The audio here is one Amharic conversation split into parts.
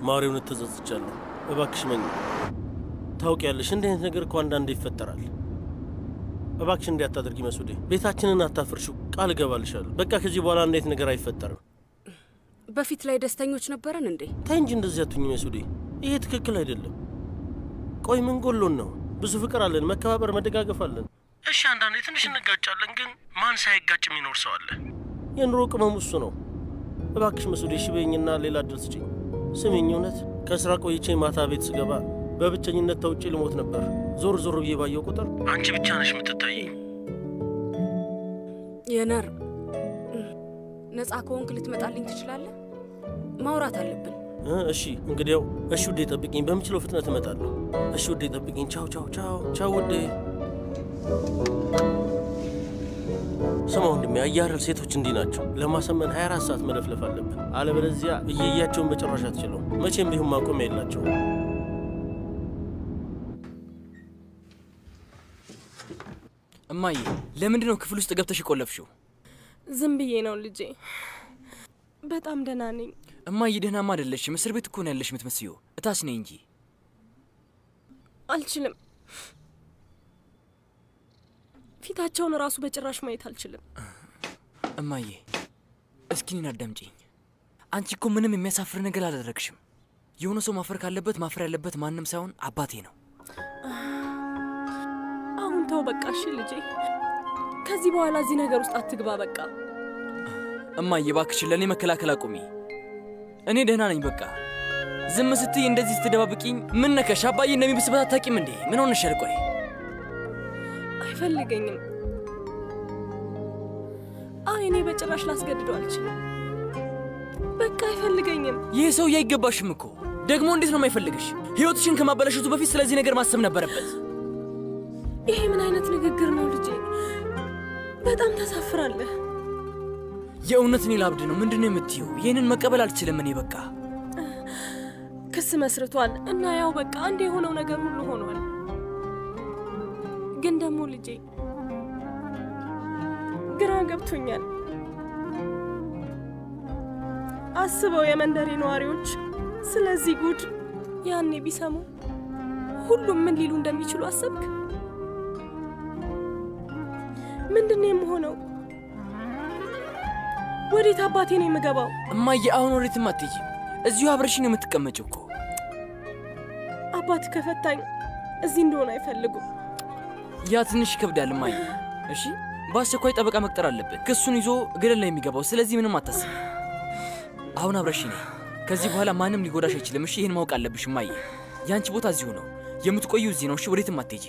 ማሪውን ተጸጽቻለሁ። እባክሽ መኝ ታውቂያለሽ፣ እንዲህ አይነት ነገር እኮ አንዳንዴ ይፈጠራል። እባክሽ እንዲህ አታድርጊ መሱዴ። ቤታችንን አታፍርሹ፣ ቃል እገባልሻለሁ። በቃ ከዚህ በኋላ እንዴት ነገር አይፈጠርም። በፊት ላይ ደስተኞች ነበረን እንዴ? ታይ እንጂ እንደዚህ አትሁኝ መሱዴ። ይሄ ትክክል አይደለም። ቆይ ምን ጎሎን ነው? ብዙ ፍቅር አለን፣ መከባበር፣ መደጋገፍ አለን። እሺ አንዳንዴ ትንሽ እንጋጫለን፣ ግን ማን ሳይጋጭ የሚኖር ሰው አለ? የኑሮ ቅመሙ እሱ ነው። እባክሽ መሱዴ እሺ በይኝና ሌላ እድል ስጭኝ። ስሚኝ፣ እውነት ከስራ ቆይቼ ማታ ቤት ስገባ በብቸኝነት ተውጬ ልሞት ነበር። ዞር ዞር ብዬ ባየው ቁጥር አንቺ ብቻ ነሽ የምትታየኝ። የነር ነፃ ከሆንክ ልትመጣልኝ ትችላለህ? ማውራት አለብን። እ እሺ እንግዲያው፣ እሺ ውዴ ጠብቂኝ፣ በምችለው ፍጥነት እመጣለሁ። እሺ ውዴ ጠብቂኝ። ቻው ቻው ቻው ቻው ውዴ። ስማ ወንድሜ፣ አያረል ሴቶች እንዲህ ናቸው። ለማሰመን 24 ሰዓት መለፍለፍ አለብን፣ አለበለዚያ እየያቸውን በጭራሽ አትችለው። መቼም ቢሆን ማቆሚያ የላቸውም። እማዬ ለምንድን ነው ክፍል ውስጥ ገብተሽ የቆለፍሽው? ዝም ብዬ ነው ልጄ። በጣም ደህና ነኝ። እማዬ ደህናማ አይደለሽም። እስር ቤት እኮ ነው ያለሽ የምትመስዪው። እታች ነኝ እንጂ አልችልም። ፊታቸውን እራሱ በጭራሽ ማየት አልችልም። እማዬ እስኪ እኔን አዳምጪኝ። አንቺ እኮ ምንም የሚያሳፍር ነገር አላደረግሽም። የሆነ ሰው ማፈር ካለበት ማፈር ያለበት ማንም ሳይሆን አባቴ ነው። አሁን ተው በቃ እሺ ልጄ። ከዚህ በኋላ እዚህ ነገር ውስጥ አትግባ በቃ። እማዬ እባክሽን ለእኔ መከላከል አቁሚ። እኔ ደህና ነኝ። በቃ ዝም ስትይ እንደዚህ ስትደባብቂኝ ምን ነከሽ? አባዬ እንደሚብስበት አታውቂም እንዴ? ምን ሆነሻል? ቆይ አይፈልገኝም። አይ እኔ በጭራሽ ላስገድደው አልችልም። በቃ አይፈልገኝም። ይህ ሰውዬ አይገባሽም እኮ። ደግሞ እንዴት ነው የማይፈልግሽ? ሕይወትሽን ከማበላሸቱ በፊት ስለዚህ ነገር ማሰብ ነበረበት። ይሄ ምን አይነት ንግግር ነው ልጄ? በጣም ታሳፍራለህ። የእውነት እኔ ላብድ ነው። ምንድን ነው የምትይው? ይህንን መቀበል አልችልም እኔ በቃ ክስ መስርቷል እና ያው በቃ አንድ የሆነው ነገር ሁሉ ሆኗል። ግን ደግሞ ልጄ ግራ ገብቶኛል። አስበው የመንደሬ ነዋሪዎች ስለዚህ ጉድ ያኔ ቢሰሙ ሁሉም ምን ሊሉ እንደሚችሉ አሰብክ? ምንድን ነው የምሆነው? ወዴት አባቴ ነው የምገባው? እማዬ፣ አሁን ወዴትም አትሄጂም። እዚሁ አብረሽኝ ነው የምትቀመጭው እኮ። አባት ከፈታኝ እዚህ እንደሆነ አይፈልጉም። ያ ትንሽ ይከብዳል እማዬ። እሺ፣ በአስቸኳይ ጠበቃ መቅጠር አለብን። ክሱን ይዞ ገደል ላይ የሚገባው። ስለዚህ ምንም አታስብ። አሁን አብረሽኝ ነይ። ከዚህ በኋላ ማንም ሊጎዳሽ አይችልም። እሺ፣ ይህን ማወቅ አለብሽ እማዬ። የአንቺ ቦታ እዚሁ ነው። የምትቆዩ እዚህ ነው። እሺ፣ ወዴትም አትሄጂም።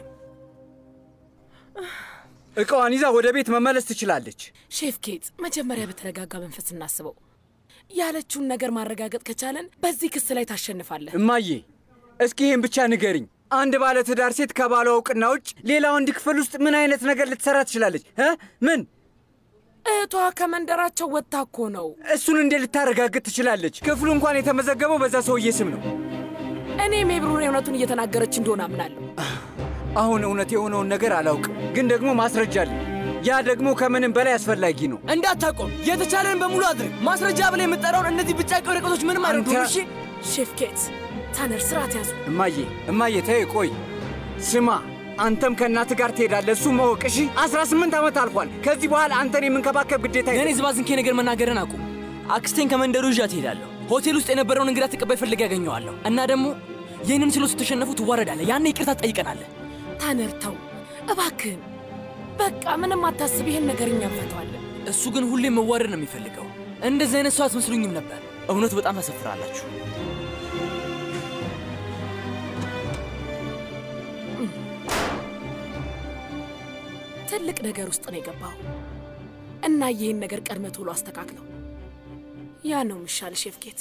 እቃዋን ይዛ ወደ ቤት መመለስ ትችላለች። ሼፍ ኬት መጀመሪያ በተረጋጋ መንፈስ እናስበው። ያለችውን ነገር ማረጋገጥ ከቻለን በዚህ ክስ ላይ ታሸንፋለህ። እማዬ እስኪ ይህን ብቻ ንገሪኝ። አንድ ባለ ትዳር ሴት ከባሏ እውቅና ውጭ ሌላ ወንድ ክፍል ውስጥ ምን አይነት ነገር ልትሰራ ትችላለች? እ ምን እህቷ ከመንደራቸው ወጥታ እኮ ነው። እሱን እንዴት ልታረጋግጥ ትችላለች? ክፍሉ እንኳን የተመዘገበው በዛ ሰውዬ ስም ነው። እኔ ሜብሩን እውነቱን እየተናገረች እንደሆነ አምናለሁ። አሁን እውነት የሆነውን ነገር አላውቅም፣ ግን ደግሞ ማስረጃ አለኝ። ያ ደግሞ ከምንም በላይ አስፈላጊ ነው። እንዳታቆም፣ የተቻለን በሙሉ አድርግ። ማስረጃ ብላ የምጠራውን እነዚህ ብጫቂ ወረቀቶች ምንም አይረዱም። እሺ ሼፍ ኬት፣ ታነር ስርዓት ያዙ። እማዬ እማዬ ተይ ቆይ፣ ስማ አንተም ከእናት ጋር ትሄዳለህ። እሱ ማወቅ እሺ። አስራ ስምንት ዓመት አልፏል። ከዚህ በኋላ አንተን የምንከባከብ ግዴታ ለእኔ ዝባዝንኬ ነገር መናገርን አቁም። አክስቴን ከመንደሩ ይዣት እሄዳለሁ። ሆቴል ውስጥ የነበረውን እንግዳ ተቀባይ ፈልጌ ያገኘዋለሁ እና ደግሞ ይህንን ስሎ ስትሸነፉ ትዋረዳለህ። ያኔ ይቅርታ ትጠይቀናለህ። ታነር ተው እባክህን፣ በቃ ምንም አታስብ። ይሄን ነገር እኛ እንፈተዋለን። እሱ ግን ሁሌም መዋረድ ነው የሚፈልገው። እንደዚህ አይነት ሰው አትመስሉኝም ነበር። እውነቱ በጣም ታሰፍራላችሁ። ትልቅ ነገር ውስጥ ነው የገባው እና ይህን ነገር ቀድመ ቶሎ አስተካክለው። ያ ነው የሚሻል ሼፍ ኬት።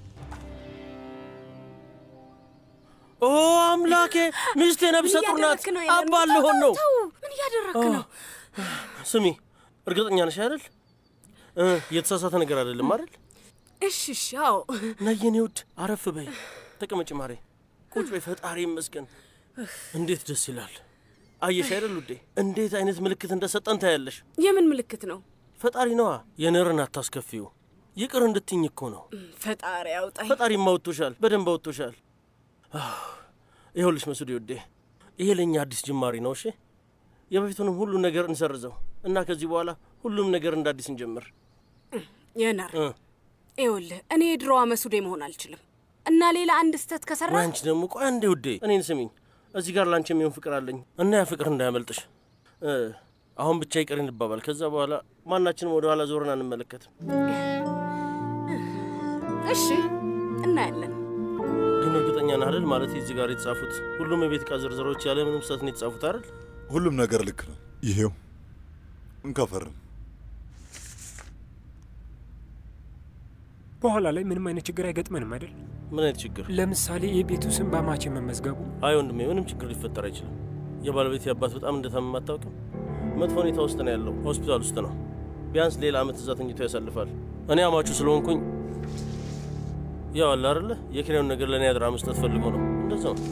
ኦ አምላኬ፣ ሚስቴ ነብሰ ጡር ናት። አባ ልሆን ነው። ምን እያደረክ ነው? ስሚ፣ እርግጠኛ ነሽ አይደል? እ የተሳሳተ ነገር አይደለም አይደል? እሺ እሺ፣ አዎ። ነይ የኔ ውድ፣ አረፍ በይ፣ ተቀመጭ ማሬ፣ ቁጭ በይ። ፈጣሪ ይመስገን። እንዴት ደስ ይላል። አየሽ አይደል ውዴ፣ እንዴት አይነት ምልክት እንደሰጠን ታያለሽ። የምን ምልክት ነው? ፈጣሪ ነዋ። የነርን አታስከፊው። ይቅር እንድትኝ እኮ ነው። ፈጣሪ አውጣኝ። ፈጣሪማ አውጥቶሻል፣ በደንብ አውጥቶሻል። አህ፣ ይኸውልሽ መሱድ ውዴ፣ ይሄ ለእኛ አዲስ ጅማሪ ነው። እሺ የበፊቱንም ሁሉ ነገር እንሰርዘው እና ከዚህ በኋላ ሁሉም ነገር እንደ አዲስ እንጀምር። የነር እ ይኸውልህ እኔ የድሮዋ መሱዴ መሆን አልችልም እና ሌላ አንድ ስህተት ከሰራ ወይ አንቺ ደግሞ ቆይ አንዴ ውዴ፣ እኔን ስሚኝ። እዚህ ጋር ላንቺ የሚሆን ፍቅር አለኝ እና ያ ፍቅር እንዳያመልጥሽ። እ አሁን ብቻ ይቅር እንባባል። ከዛ በኋላ ማናችንም ወደ ኋላ ዞርን አንመለከትም። እሺ እናያለን። ግን እርግጠኛ ነህ አይደል? ማለት እዚህ ጋር የተጻፉት ሁሉም የቤት ዕቃ ዝርዝሮች ያለ ምንም ስህተት ነው የተጻፉት አይደል? ሁሉም ነገር ልክ ነው። ይሄው እንከፈርም። በኋላ ላይ ምንም አይነት ችግር አይገጥመንም አይደል? ምን አይነት ችግር? ለምሳሌ የቤቱ ስም በአማቼ መመዝገቡ አይ ወንድሜ፣ ምንም ችግር ሊፈጠር አይችልም። የባለቤት አባት በጣም እንደታመመ አታውቅም? መጥፎ ሁኔታ ውስጥ ነው ያለው፣ ሆስፒታል ውስጥ ነው። ቢያንስ ሌላ ዓመት እዛ ተኝቶ ያሳልፋል። እኔ አማቹ ስለሆንኩኝ ያው አለ አይደለ የኪራዩን ነገር ለእኔ አድራ መስጠት ፈልጎ ነው። እንደዛ ነው።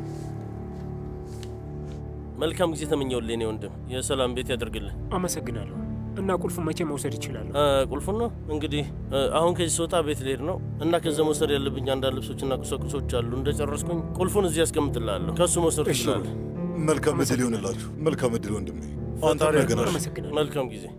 መልካም ጊዜ ተመኘውልህ የኔ ወንድም። የሰላም ቤት ያደርግልህ። አመሰግናለሁ። እና ቁልፉ መቼ መውሰድ ይችላሉ? እ፣ ቁልፉን ነው እንግዲህ እ፣ አሁን ከዚህ ስወጣ ቤት ልሄድ ነው እና ከዛ መውሰድ ያለብኝ አንዳንድ ልብሶችና ቁሳቁሶች አሉ። እንደጨረስኩኝ ቁልፉን እዚህ ያስቀምጥልሃለሁ። ከእሱ መውሰድ እሺ። ትችላለህ። መልካም እድል ይሆንላችሁ። መልካም እድል ወንድሜ። ፈጣሪ አንተም ነገናሽ አመሰግናለሁ። መልካም ጊዜ።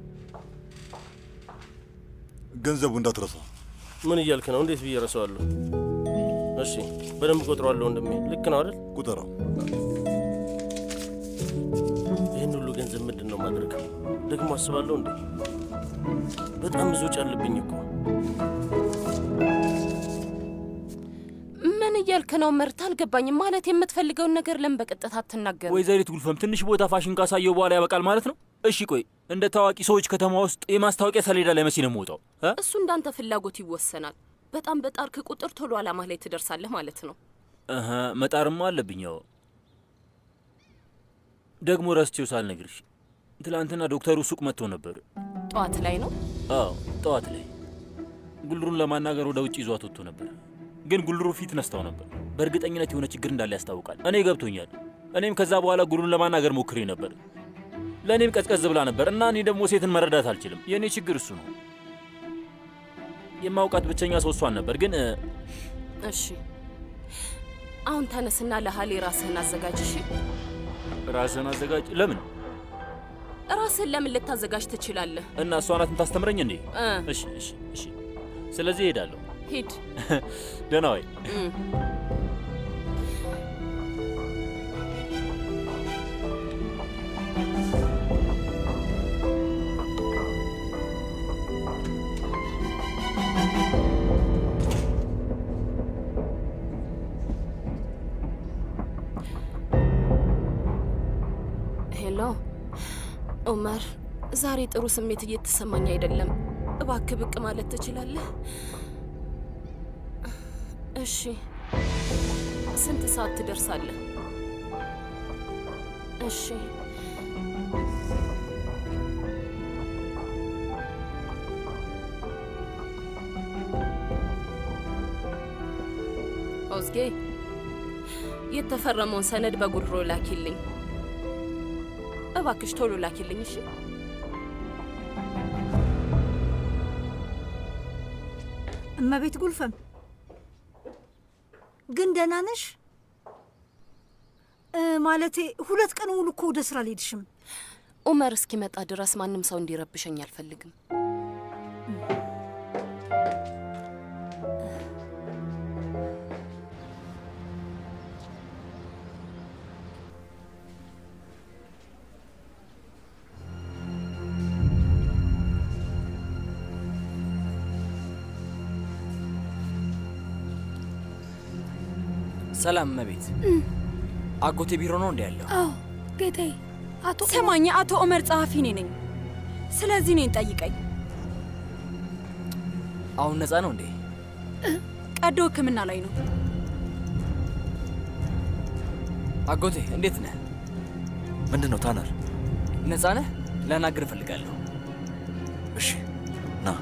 ገንዘቡ እንዳትረሳ። ምን እያልክ ነው? እንዴት ብዬ ረሳዋለሁ? እሺ በደንብ ቆጥረዋለሁ ወንድሜ። ልክ ነው አይደል? ቁጠራው። ይህን ሁሉ ገንዘብ ምንድን ነው ማድረግ? ደግሞ አስባለሁ እንዴ በጣም ብዙ ወጪ አለብኝ እኮ። ምን እያልክ ነው ምርት? አልገባኝም። ማለት የምትፈልገውን ነገር ለምን በቀጥታ አትናገርም? ወይዘሪት ጉልፈም ትንሽ ቦታ ፋሽን ካሳየው በኋላ ያበቃል ማለት ነው? እሺ ቆይ እንደ ታዋቂ ሰዎች ከተማ ውስጥ የማስታወቂያ ሰሌዳ ላይ መቼ ነው የምወጣው? እ? እሱ እንዳንተ ፍላጎት ይወሰናል። በጣም በጣርክ ቁጥር ቶሎ አላማህ ላይ ትደርሳለህ ማለት ነው። እህ መጣርማ አለብኝ። ያው ደግሞ ረስቼው ሳልነግርሽ ትላንትና ዶክተሩ ሱቅ መጥቶ ነበር። ጠዋት ላይ ነው። አዎ ጠዋት ላይ ጉልሩን ለማናገር ወደ ውጭ ይዟት ወጥቶ ነበር። ግን ጉልሩ ፊት ነስታው ነበር። በእርግጠኝነት የሆነ ችግር እንዳለ ያስታውቃል። እኔ ገብቶኛል። እኔም ከዛ በኋላ ጉልሩን ለማናገር ሞክሬ ነበር። ለእኔም ቀዝቀዝ ብላ ነበር እና እኔ ደግሞ ሴትን መረዳት አልችልም። የእኔ ችግር እሱ ነው። የማውቃት ብቸኛ ሰው እሷን ነበር። ግን እ፣ እሺ አሁን ተነስና ለሀሌ ራስህን አዘጋጅ። እሺ ራስህን አዘጋጅ። ለምን ራስህን ለምን ልታዘጋጅ ትችላለህ? እና እሷ ናት የምታስተምረኝ እንዴ? እ እሺ እሺ እሺ። ስለዚህ እሄዳለሁ። ሂድ። ደህና ወይ? እም። ሄሎ ኡመር፣ ዛሬ ጥሩ ስሜት እየተሰማኝ አይደለም። እባክህ ብቅ ማለት ትችላለህ? እሺ። ስንት ሰዓት ትደርሳለህ? እሺ። ኦዝጌ የተፈረመውን ሰነድ በጉድሮ ላኪልኝ እባክሽ፣ ቶሎ ላኪልኝ። እሺ። እመቤት ጉልፈም ግን ደህና ነሽ? እ፣ ማለቴ ሁለት ቀን ሙሉ እኮ ወደ ስራ አልሄድሽም። ኡመር እስኪመጣ ድረስ ማንም ሰው እንዲረብሸኝ አልፈልግም። ሰላም እመቤት። አጎቴ ቢሮ ነው እንዲ ያለው? አዎ ጌታዬ። አቶ ሰማኝ፣ አቶ ኦመር ጸሐፊ እኔ ነኝ። ስለዚህ እኔን ጠይቀኝ። አሁን ነፃ ነው እንዴ? ቀዶ ሕክምና ላይ ነው። አጎቴ እንዴት ነህ? ምንድን ነው ታነር? ነፃ ነህ? ላናግር እፈልጋለሁ። እሺ ና።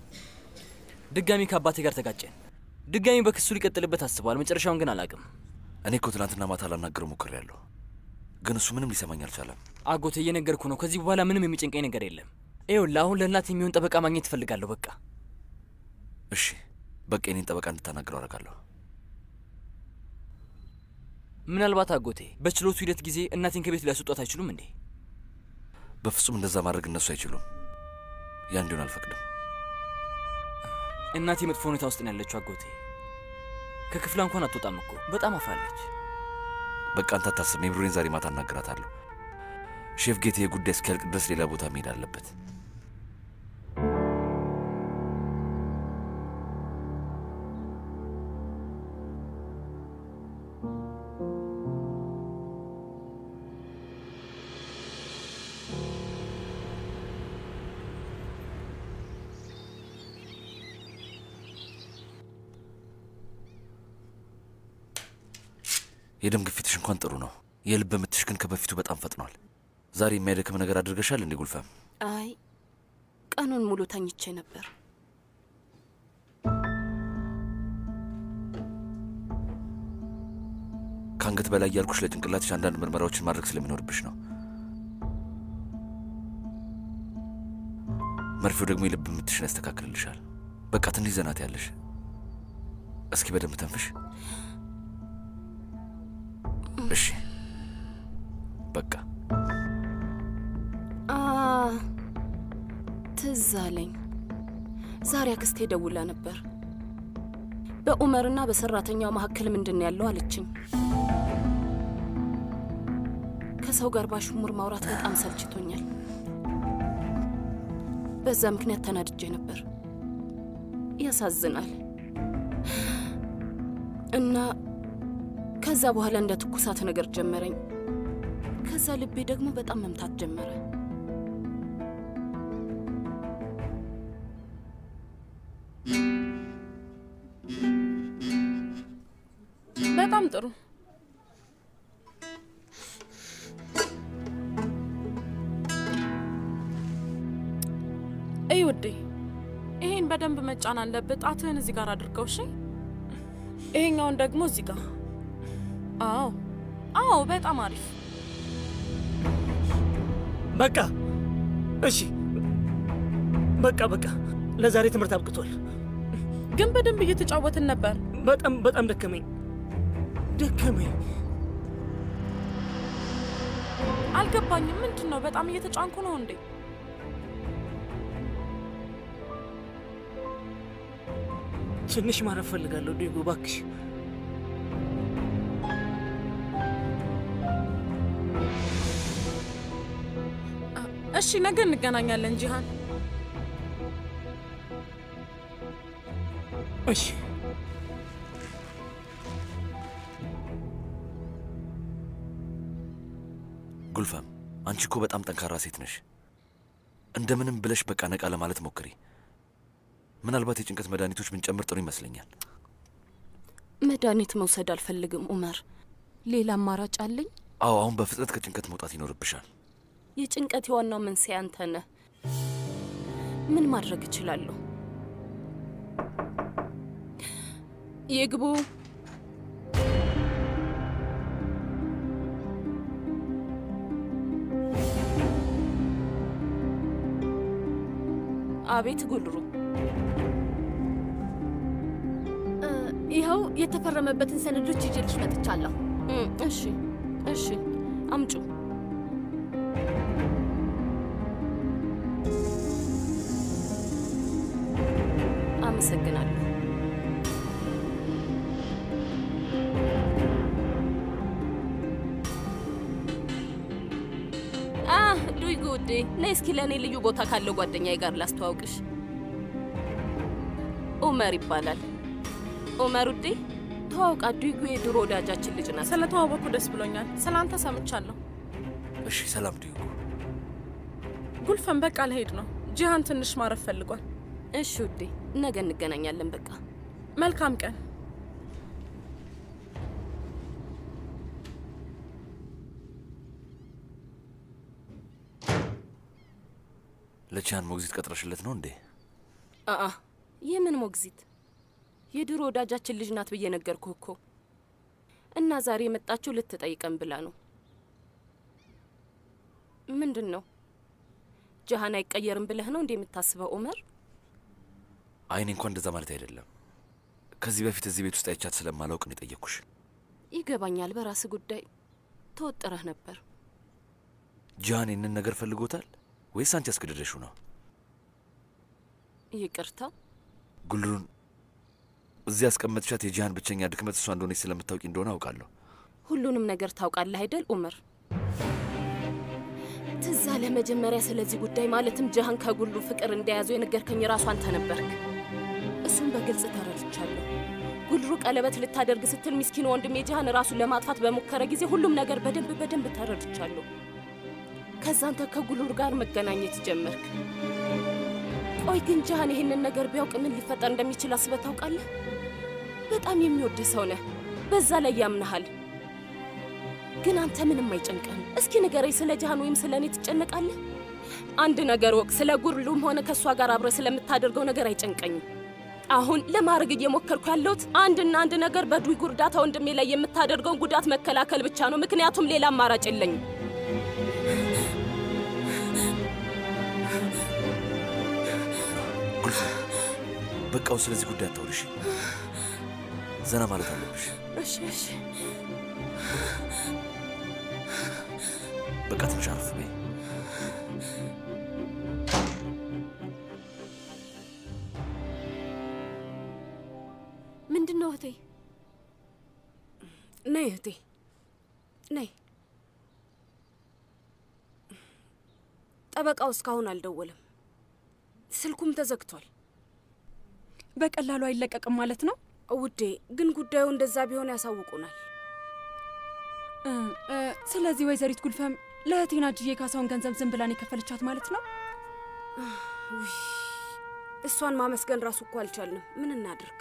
ድጋሚ ከአባቴ ጋር ተጋጨን። ድጋሚ በክሱ ሊቀጥልበት አስቧል። መጨረሻውን ግን አላውቅም። እኔ እኮ ትናንትና ማታ ላናገረው ሞክሬያለሁ፣ ግን እሱ ምንም ሊሰማኝ አልቻለም። አጎቴ እየነገርኩ ነው። ከዚህ በኋላ ምንም የሚጨንቀኝ ነገር የለም። ይኸውልህ አሁን ለእናት የሚሆን ጠበቃ ማግኘት እፈልጋለሁ። በቃ እሺ፣ በቃ የኔን ጠበቃ እንድታናግረው አደርጋለሁ። ምናልባት አጎቴ በችሎቱ ሂደት ጊዜ እናቴን ከቤት ሊያስወጧት አይችሉም እንዴ? በፍጹም እንደዛ ማድረግ እነሱ አይችሉም። ያ እንዲሆን አልፈቅድም። እናቴ መጥፎ ሁኔታ ውስጥ ነው ያለችው አጎቴ። ከክፍሏ እንኳን አትወጣም እኮ በጣም አፍራለች። በቃ አንተ አታስብ፣ ሜብሮኔን ዛሬ ማታ አናግራታለሁ። ሼፍ ጌቴ የጉዳይ እስኪያልቅ ድረስ ሌላ ቦታ መሄድ አለበት። የደም ግፊትሽ እንኳን ጥሩ ነው። የልብ ምትሽ ግን ከበፊቱ በጣም ፈጥኗል። ዛሬ የሚያደክም ነገር አድርገሻል እንዴ ጉልፈም? አይ ቀኑን ሙሉ ተኝቼ ነበር። ከአንገት በላይ ያልኩሽ ለጭንቅላትሽ አንዳንድ ምርመራዎችን ማድረግ ስለሚኖርብሽ ነው። መርፌው ደግሞ የልብ ምትሽን ያስተካክልልሻል። በቃ ትንሽ ዘናት ያለሽ። እስኪ በደንብ ተንፍሽ። እሺ በቃ አ ትዝ አለኝ። ዛሬ አክስቴ ደውላ ነበር። በኡመርና በሰራተኛው መካከል ምንድን ነው ያለው አለችኝ። ከሰው ጋር ባሽሙር ማውራት በጣም ሰልችቶኛል። በዛ ምክንያት ተናድጄ ነበር። ያሳዝናል። እና ከዛ በኋላ እንደ ትኩሳት ነገር ጀመረኝ። ከዛ ልቤ ደግሞ በጣም መምታት ጀመረ። በጣም ጥሩ። እይ ውዴ፣ ይሄን በደንብ መጫን አለብህ። ጣትህን እዚህ ጋር አድርገው። እሺ፣ ይሄኛውን ደግሞ እዚህ ጋር። አዎ፣ አዎ፣ በጣም አሪፍ። በቃ እሺ፣ በቃ በቃ፣ ለዛሬ ትምህርት አብቅቷል። ግን በደንብ እየተጫወትን ነበር። በጣም በጣም ደከመኝ ደከመኝ። አልገባኝም። ምንድን ነው? በጣም እየተጫንኩ ነው እንዴ? ትንሽ ማረፍ ፈልጋለሁ ዲጎ፣ እባክሽ። እሺ፣ ነገ እንገናኛለን ጂሃን። እሺ ጉልፈም፣ አንቺ እኮ በጣም ጠንካራ ሴት ነሽ። እንደምንም ብለሽ በቃ ነቃ ለማለት ሞክሪ። ምናልባት የጭንቀት መድኃኒቶች ብንጨምር ጥሩ ይመስለኛል። መድኃኒት መውሰድ አልፈልግም ኡመር። ሌላ አማራጭ አለኝ? አዎ፣ አሁን በፍጥነት ከጭንቀት መውጣት ይኖርብሻል። የጭንቀት የዋናው መንስኤ አንተ ነህ። ምን ማድረግ እችላለሁ? ይግቡ። አቤት ጉልሩ፣ ይኸው የተፈረመበትን ሰነዶች ይዤልሽ መጥቻለሁ። እሺ፣ እሺ፣ አምጩ። አመሰግናለሁ። አህ ዱይ ጉዴ፣ ነይ እስኪ ለእኔ ልዩ ቦታ ካለው ጓደኛዬ ጋር ላስተዋውቅሽ። ኡመር ይባላል። ኡመር ውዴ፣ ተዋውቃ። ዱይጉ የድሮ ወዳጃችን ልጅ ናት። ስለተዋወቅኩ ደስ ብሎኛል። ስለ አንተ ሰምቻለሁ። እሺ፣ ሰላም ዲዩ። ጉልፈን፣ በቃ ልሄድ ነው። ጂሃን ትንሽ ማረፍ ፈልጓል። እሺ ውዴ፣ ነገ እንገናኛለን። በቃ መልካም ቀን። ለቺያን ሞግዚት ቀጥረሽለት ነው እንዴ? አአ የምን ሞግዚት? የድሮ ወዳጃችን ልጅ ናት ብዬ ነገርኩህ እኮ። እና ዛሬ የመጣችው ልትጠይቀን ብላ ነው። ምንድን ነው ጃሃን አይቀየርም ብለህ ነው እንዴ የምታስበው ኡመር? አይኔ እንኳን እንደዛ ማለት አይደለም። ከዚህ በፊት እዚህ ቤት ውስጥ አይቻት ስለማላውቅ ነው የጠየቅኩሽ። ይገባኛል። በራስ ጉዳይ ተወጥረህ ነበር። ጃሃን ይህንን ነገር ፈልጎታል ወይስ አንቺ አስገደደሽው ነው? ይቅርታ ጉልሩን እዚህ ያስቀመጥሻት የጂሃን ብቸኛ ድክመት እሷ እንደሆነች ስለምታውቂ እንደሆነ አውቃለሁ። ሁሉንም ነገር ታውቃለህ አይደል ኡመር? ትዝ አለህ መጀመሪያ ስለዚህ ጉዳይ ማለትም ጃሃን ከጉሉ ፍቅር እንደያዙ የነገርከኝ ራሱ አንተ ነበርክ። እሱም በግልጽ ተረድቻለሁ። ጉልሩ ቀለበት ልታደርግ ስትል ምስኪን ወንድሜ ጃሃን ራሱን ለማጥፋት በሞከረ ጊዜ ሁሉም ነገር በደንብ በደንብ ተረድቻለሁ። ከዛ አንተ ከጉሉር ጋር መገናኘት ጀመርክ። ቆይ ግን ጃሃን ይህንን ነገር ቢያውቅ ምን ሊፈጠር እንደሚችል አስበህ ታውቃለህ? በጣም የሚወድ ሰው ነህ፣ በዛ ላይ ያምናሃል። ግን አንተ ምንም አይጨንቅህም። እስኪ ንገረኝ፣ ስለ ጃሃን ወይም ስለ እኔ ትጨነቃለህ? አንድ ነገር ወቅ፣ ስለ ጉርሉም ሆነ ከእሷ ጋር አብረህ ስለምታደርገው ነገር አይጨንቀኝም። አሁን ለማድረግ እየሞከርኩ ያለሁት አንድና አንድ ነገር በዱይ ጉርዳታ ወንድሜ ላይ የምታደርገውን ጉዳት መከላከል ብቻ ነው። ምክንያቱም ሌላ አማራጭ የለኝም። ጉልፍ በቃው፣ ስለዚህ ጉዳይ አታውሪሽ። ዘና ማለት አለብሽ። እሺ እሺ። በቃ ትንሽ አረፍ በይ። ምንድን ነው እህቴ? ነይ እህቴ ነይ። ጠበቃው እስካሁን አልደወለም፣ ስልኩም ተዘግቷል። በቀላሉ አይለቀቅም ማለት ነው ውዴ። ግን ጉዳዩ እንደዛ ቢሆን ያሳውቁናል። እ፣ እ፣ ስለዚህ ወይዘሪት ጉልፈም ለእህቴና እጅዬ ካሳውን ገንዘብ ዝም ብላን የከፈለቻት ማለት ነው። ውይ፣ እሷን ማመስገን ራሱ እኮ አልቻልንም። ምን እናድርግ?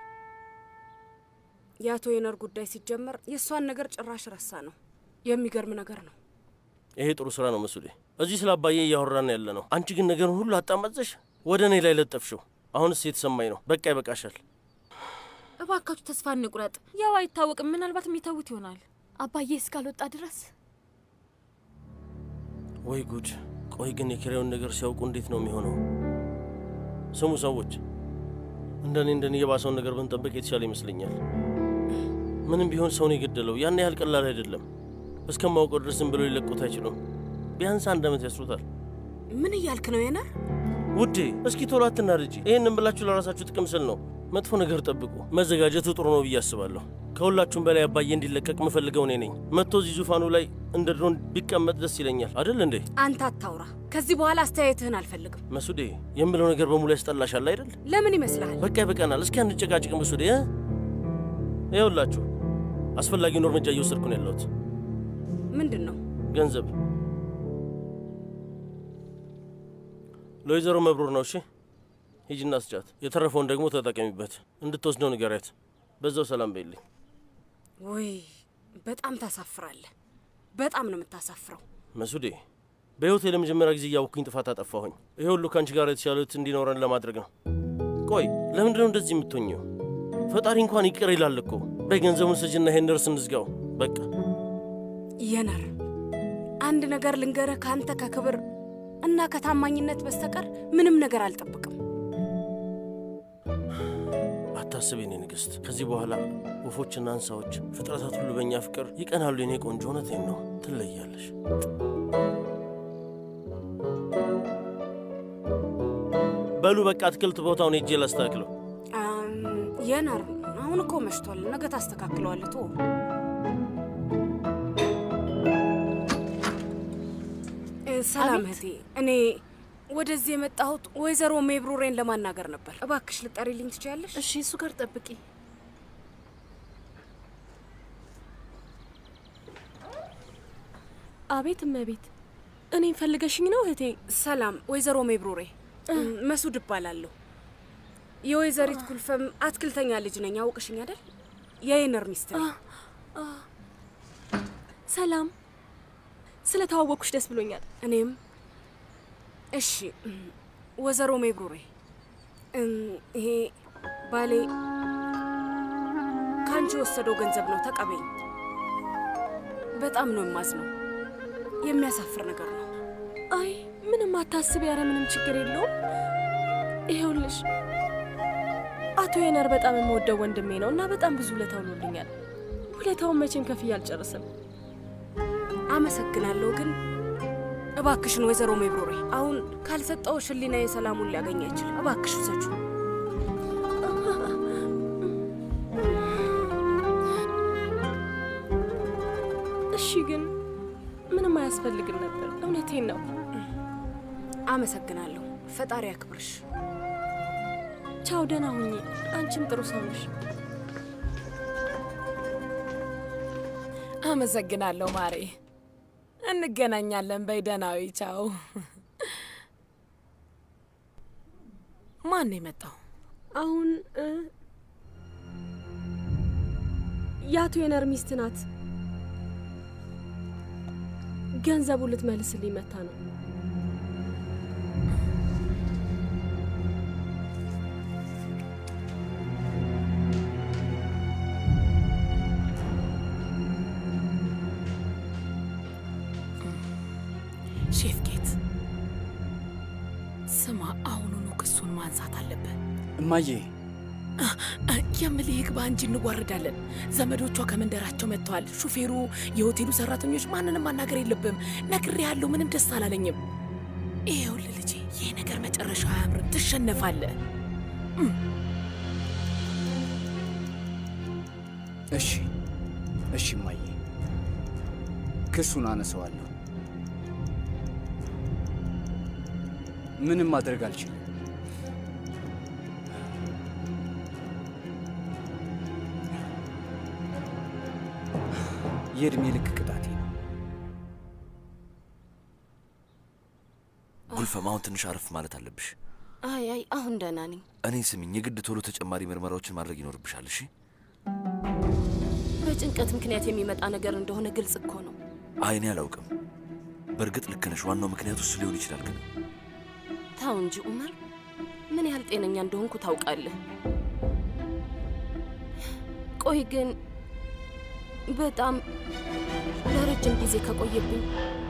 የአቶ የነር ጉዳይ ሲጀመር የእሷን ነገር ጭራሽ ረሳ ነው። የሚገርም ነገር ነው። ይሄ ጥሩ ስራ ነው መሱዴ። እዚህ ስለ አባዬ እያወራን ያለ ነው። አንቺ ግን ነገሩን ሁሉ አጣመዘሽ ወደ እኔ ላይ ለጠፍሽው። አሁንስ የተሰማኝ ነው። በቃ ይበቃሻል። እባካችሁ ተስፋ እንቁረጥ። ያው አይታወቅም፣ ምናልባት የሚተዉት ይሆናል። አባዬ እስካልወጣ ድረስ ወይ ጉድ! ቆይ ግን የኪራዩን ነገር ሲያውቁ እንዴት ነው የሚሆነው? ስሙ ሰዎች፣ እንደኔ እንደኔ የባሰውን ነገር ብንጠብቅ የተሻለ ይመስለኛል። ምንም ቢሆን ሰውን የገደለው ያን ያህል ቀላል አይደለም። እስከማውቀው ድረስ ዝም ብለው ሊለቁት አይችሉም። ቢያንስ አንድ ዓመት ያስሩታል። ምን እያልክ ነው የነር? ውዴ እስኪ ቶሎ አትናድጂ። ይህንን ብላችሁ ለራሳችሁ ጥቅም ስል ነው። መጥፎ ነገር ጠብቁ። መዘጋጀቱ ጥሩ ነው ብዬ አስባለሁ። ከሁላችሁም በላይ አባዬ እንዲለቀቅ ምፈልገው እኔ ነኝ። መጥቶ እዚህ ዙፋኑ ላይ እንደ ድሮን ቢቀመጥ ደስ ይለኛል። አደል እንዴ? አንተ አታውራ። ከዚህ በኋላ አስተያየትህን አልፈልግም። መሱዴ የምለው ነገር በሙሉ ያስጠላሻል አይደል? ለምን ይመስልሃል? በቃ ይበቃናል። እስኪ አንጨቃጭቅ መሱዴ። እ? ይኸውላችሁ አስፈላጊውን እርምጃ እየወሰድኩ ነው ያለሁት። ምንድን ነው? ገንዘብ ለወይዘሮ መብሩር ነው። እሺ ሂጂና ስጫት። የተረፈውን ደግሞ ተጠቀሚበት። እንድትወስደው ንገሪያት። በዛው ሰላም በይልኝ። ውይ በጣም ታሳፍራለህ። በጣም ነው የምታሳፍረው። መሱዴ በሕይወቴ ለመጀመሪያ ጊዜ እያወቅኩኝ ጥፋት አጠፋሁኝ። ይሄ ሁሉ ከአንቺ ጋር የተሻሉት እንዲኖረን ለማድረግ ነው። ቆይ ለምንድን ነው እንደዚህ የምትሆኘው? ፈጣሪ እንኳን ይቅር ይላል እኮ። በይ ገንዘቡን ስጅና ይሄን እርስ እንዝጋው። በቃ የነር አንድ ነገር ልንገርህ፣ ከአንተ ከክብር እና ከታማኝነት በስተቀር ምንም ነገር አልጠብቅም። አታስብ የኔ ንግሥት። ከዚህ በኋላ ወፎችና እንስሳዎች፣ ፍጥረታት ሁሉ በእኛ ፍቅር ይቀናሉ። የኔ ቆንጆ እውነቴን ነው። ትለያለሽ። በሉ በቃ አትክልት ቦታውን ሄጄ ላስተካክለው። አም፣ የነር አሁን እኮ መሽቷል። ነገ ታስተካክለዋለህ። ቶ ሰላም እህቴ፣ እኔ ወደዚህ የመጣሁት ወይዘሮ ሜብሩሬን ለማናገር ነበር። እባክሽ ልጠሪልኝ ትችያለሽ? እሺ፣ እሱ ጋር ጠብቂ። አቤት እመቤት፣ እኔን ፈልገሽኝ ነው እህቴ? ሰላም ወይዘሮ ሜብሩሬ፣ መሱድ እባላለሁ። የወይዘሪት ኩልፈም አትክልተኛ ልጅ ነኝ። አውቅሽኝ አይደል? የየነር ሚስት ነኝ። ሰላም፣ ስለ ተዋወቅኩሽ ደስ ብሎኛል። እኔም። እሺ ወይዘሮ ሜብሩሬ፣ እም፣ ይሄ ባሌ ከአንቺ ከአንቺ የወሰደው ገንዘብ ነው። ተቀበኝ። በጣም ነው የማዝነው። የሚያሳፍር ነገር ነው። አይ ምንም አታስቢ፣ ኧረ ምንም ችግር የለውም። ይኸውልሽ አቶ የነር በጣም የምወደው ወንድሜ ነው እና በጣም ብዙ ውለታ ውሎልኛል። ውለታውን መቼም ከፍዬ አልጨርስም። አመሰግናለሁ፣ ግን እባክሽን ወይዘሮ ሜብሮሬ አሁን ካልሰጠውሽ ሕሊናዬ ሰላሙን ሊያገኝ አይችልም። እባክሽ ውሰጂው። እሺ፣ ግን ምንም አያስፈልግም ነበር። እውነቴን ነው። አመሰግናለሁ። ፈጣሪ ያክብርሽ። ቻው፣ ደህና ሁኚ። አንቺም ጥሩ ሰው ነሽ። አመሰግናለሁ ማሬ። እንገናኛለን። በይ ደህናዊ። ቻው። ማን ነው የመጣው? አሁን እ፣ የአቶ የነር ሚስት ናት። ገንዘቡ ልትመልስልኝ መታ ነው። ሼፍ ጌት ስማ፣ አሁኑኑ ክሱን ማንሳት አለብን። እማዬ የምልህ ይግባ እንጂ እንዋረዳለን። ዘመዶቿ ከመንደራቸው መጥተዋል። ሹፌሩ፣ የሆቴሉ ሰራተኞች፣ ማንንም ማናገር የለብም። ነግሬሃለሁ። ምንም ደስ አላለኝም። ይኸውልህ ልጄ፣ ይህ ነገር መጨረሻው አያምርም። ትሸነፋለህ። እሺ እሺ እማዬ፣ ክሱን አነሰዋለሁ። ምንም ማድረግ አልችልም። የእድሜ ልክ ቅጣቴ ነው። ጉልፈም፣ አሁን ትንሽ አረፍ ማለት አለብሽ። አይ አይ፣ አሁን ደህና ነኝ። እኔ ስሚኝ፣ የግድ ቶሎ ተጨማሪ ምርመራዎችን ማድረግ ይኖርብሻል። እሺ? በጭንቀት ምክንያት የሚመጣ ነገር እንደሆነ ግልጽ እኮ ነው። አይ እኔ አላውቅም። በእርግጥ ልክ ነሽ። ዋናው ምክንያቱ እሱ ሊሆን ይችላል። ግን ተው እንጂ ኡመር፣ ምን ያህል ጤነኛ እንደሆንኩ ታውቃለህ። ቆይ ግን በጣም ለረጅም ጊዜ ከቆየብኝ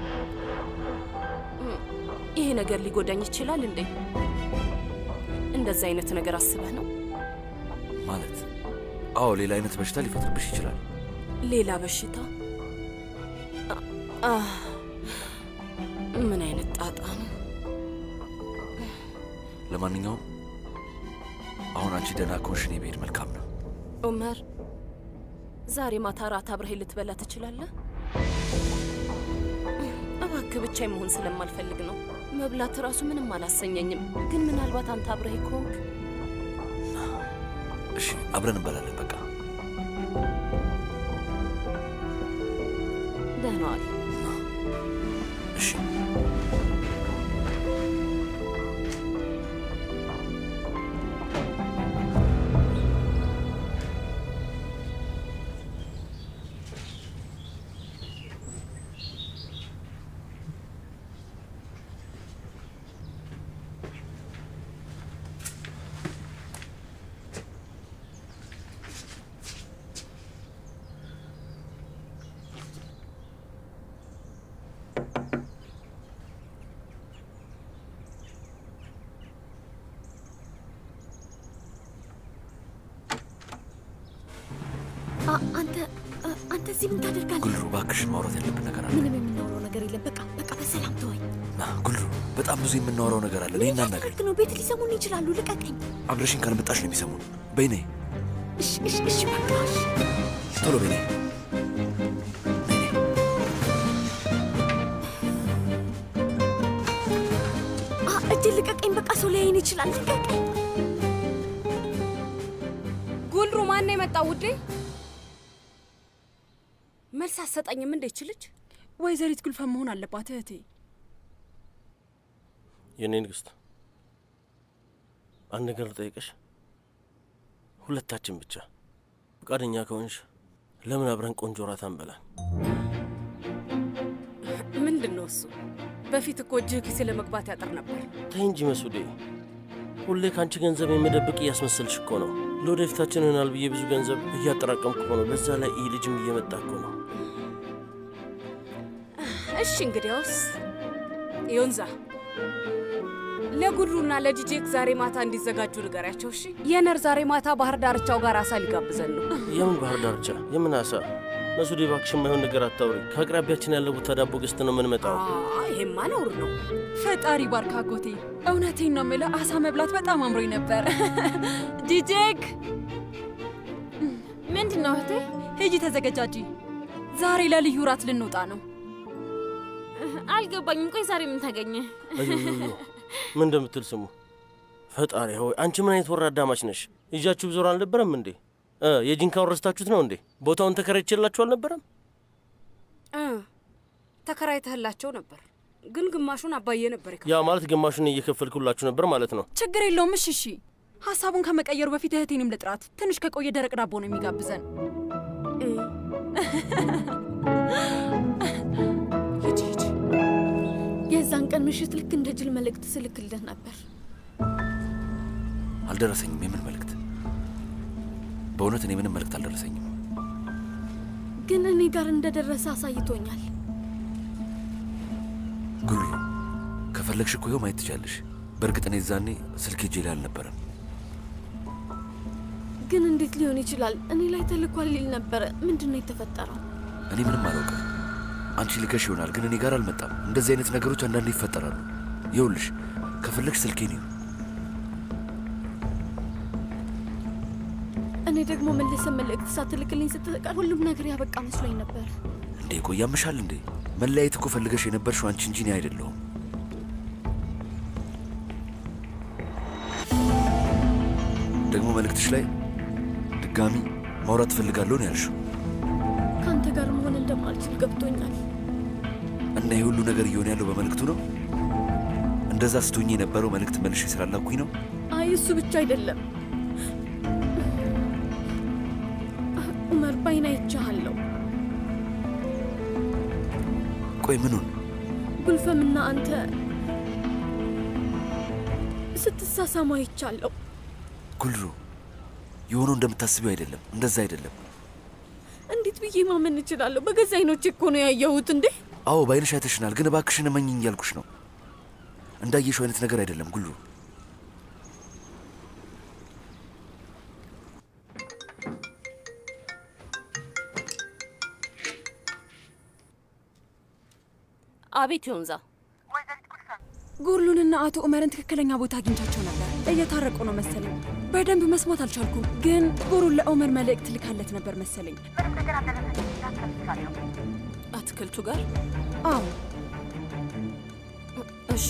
እም፣ ይሄ ነገር ሊጎዳኝ ይችላል እንዴ? እንደዛ አይነት ነገር አስበህ ነው? ማለት አዎ፣ ሌላ አይነት በሽታ ሊፈጥርብሽ ይችላል። ሌላ በሽታ? አ- አህ፣ ምን አይነት ጣጣ ነው? ለማንኛውም አሁን አንቺ ደህና ከሆንሽ እኔ ብሄድ መልካም ነው። ኡመር፣ ዛሬ ማታ ራት አብረኸኝ ልትበላ ትችላለህ? እባክህ ብቻዬን መሆን ስለማልፈልግ ነው። መብላት ራሱ ምንም አላሰኘኝም። ግን ምናልባት አንተ አብረኸኝ ከሆንክ እሺ፣ አብረን እንበላለን። በቃ ደህና ዋል። እሺ። አ- አንተ አ- አንተ እዚህ ምን ታደርጋለህ? ጉልሩ፣ እባክሽን ማውራት ያለብን ነገር አለ። ምንም የምናውረው ነገር የለም። በቃ በቃ በሰላም ተወኝ። ና ጉልሩ፣ በጣም ብዙ የምናወራው ነገር አለ። ነይ እናናገር። ልክ ነው። ቤት ሊሰሙን ይችላሉ። ልቀቀኝ። አብረሽን ካልመጣሽ ነው የሚሰሙን። በይ ነይ፣ እሺ እሺ እሺ በቃ እሺ። ቶሎ በይ ነይ። አ እጅን ልቀቀኝ። በቃ ሰው ሊያይን ይችላል። ልቀቀኝ። ጉልሩ ማን ነው የመጣው ውዴ? መልስ አትሰጠኝም እንዴ ይች ወይዘሪት ጉልፈን መሆን አለባት እህቴ። የኔ ንግስት፣ አንድ ነገር ልጠይቅሽ። ሁለታችን ብቻ ፈቃደኛ ከሆንሽ ለምን አብረን ቆንጆ ራት አንበላም? ምንድን ነው እሱ? በፊት እኮ እጅህ ኪሴ ለመግባት ያጥር ነበር። ተይ እንጂ መሱዴ፣ ሁሌ ከአንቺ ገንዘብ የምደብቅ እያስመሰልሽ እኮ ነው። ለወደፊታችን ይሆናል ብዬ ብዙ ገንዘብ እያጠራቀምኩ ነው። በዛ ላይ ይህ ልጅም እየመጣ እኮ ነው። እሺ እንግዲያውስ ዮንዛ ለጉድሩና ለጂጄክ ዛሬ ማታ እንዲዘጋጁ ንገሪያቸው። እሺ የነር ዛሬ ማታ ባህር ዳርቻው ጋር አሳ ሊጋብዘን ነው። የምን ባህር ዳርቻ? የምን አሳ? መሱዴ እባክሽ የማይሆን ነገር አታውሪ። ከአቅራቢያችን ያለ ቦታ ዳቦ ገዝተን ነው የምንመጣው። ይሄማ ነውር ነው። ፈጣሪ ባርካ አጎቴ። እውነቴን ነው የምልህ፣ አሳ መብላት በጣም አምሮኝ ነበር። ጂጄክ ምንድን ነው እህቴ? ሂጂ ተዘገጃጂ። ዛሬ ለልዩ ራት ልንወጣ ነው። አልገባኝም። ቆይ ዛሬ ምን ተገኘ? አዩዩዩ ምን እንደምትል ስሙ። ፈጣሪ ሆይ አንቺ ምን አይነት ወራዳ አማች ነሽ? ይዣችሁ ዞር አልነበረም እንዴ? እ የጂንካውን ረስታችሁት ነው እንዴ? ቦታውን ተከራይቼላችሁ አልነበረም? እ ተከራይተህላቸው ነበር፣ ግን ግማሹን አባዬ ነበር የከፈለው። ያ ማለት ግማሹን እየከፈልኩላችሁ ነበር ማለት ነው። ችግር የለውም። እሺ እሺ። ሀሳቡን ከመቀየሩ በፊት እህቴንም ልጥራት። ትንሽ ከቆየ ደረቅ ዳቦ ነው የሚጋብዘን። ሂጂ ሂጂ። የዛን ቀን ምሽት ልክ እንደ ጅል መልእክት ስልክልህ ነበር። አልደረሰኝም። የምን መልእክት? በእውነት እኔ ምንም መልእክት አልደረሰኝም። ግን እኔ ጋር እንደደረሰ አሳይቶኛል። ጉሉ ከፈለግሽ እኮ ይኸው ማየት ትችያለሽ። በእርግጥ እኔ ዛኔ ስልክ እጄ ላይ አልነበረም። ግን እንዴት ሊሆን ይችላል? እኔ ላይ ተልኳል ሊል ነበረ። ምንድን ነው የተፈጠረው? እኔ ምንም አላውቅም። አንቺ ልከሽ ይሆናል፣ ግን እኔ ጋር አልመጣም። እንደዚህ አይነት ነገሮች አንዳንዴ ይፈጠራሉ። ይኸውልሽ ከፈለግሽ ስልኬን ይሁ እኔ ደግሞ መልሰ መልእክት ሳትልክልኝ ስትቀር ሁሉም ነገር ያበቃ መስሎኝ ነበር። እንዴ ቆይ ያምሻል እንዴ? መለያየት እኮ ፈልገሽ የነበርሽው አንቺ እንጂ እኔ አይደለሁም። ደግሞ መልእክትሽ ላይ ድጋሚ ማውራት እፈልጋለሁ ነው ያልሽው። ከአንተ ጋር መሆን እንደማልችል ገብቶኛል። እና ይህ ሁሉ ነገር እየሆነ ያለው በመልእክቱ ነው። እንደዛ ስትሆኝ የነበረው መልእክት መልሼ ስላላኩኝ ነው። አይ እሱ ብቻ አይደለም ኡመር፣ ባይን አይቼሃለሁ። ቆይ ምኑን? ጉልፈምና አንተ ስትሳሳሙ አይቻለሁ። ጉልሩ የሆነው እንደምታስቢው አይደለም። እንደዛ አይደለም። እንዴት ብዬ ማመን እችላለሁ? በገዛ አይኖቼ እኮ ነው ያየሁት። እንዴ አዎ በአይንሽ አይተሽናል፣ ግን እባክሽን እመኝኝ እያልኩሽ ነው። እንዳየሽው አይነት ነገር አይደለም ጉልሩ። አቤት ዮንዛ፣ ጉርሉንና አቶ ኡመርን ትክክለኛ ቦታ አግኝቻቸው ነበር። እየታረቁ ነው መሰለኝ። በደንብ መስማት አልቻልኩም፣ ግን ጉሩን ለኡመር መልእክት ልካለት ነበር መሰለኝ። አትክልቱ ጋር አዎ። እሺ